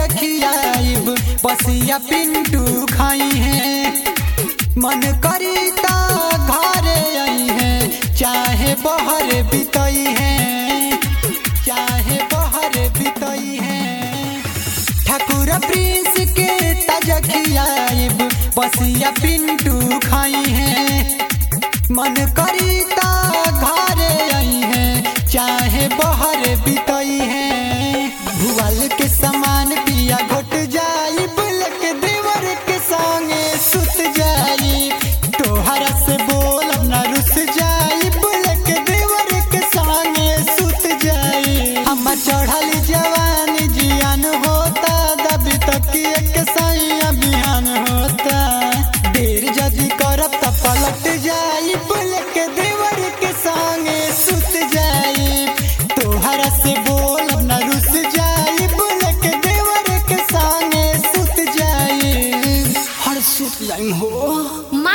खियाइब बसिया पिंटू खाई है मन करी ता घरे आई है चाहे बहर बितई है चाहे बहर बितई है ठाकुर प्रिंस के ताजा खियाइब बसिया पिंटू खाई है मन करी ता घरे आई है चाहे बहर बितई है भुवल के समान पिया घोट जाई बुलक देवर के संगे सुत जाई तोहरा से बोल न रुस जाई बुलक देवर के संगे सुत जाई हम चढ़ल जवानी जियान होता दबी तक एक सैया बिहान होता देर जदी करब त पलट जाई बुलक देवर के संगे सुत जाई तोहरा से बोल न रुस जाई बुलक देवर के संगे सुत जाई हर सुत जाई हो माँ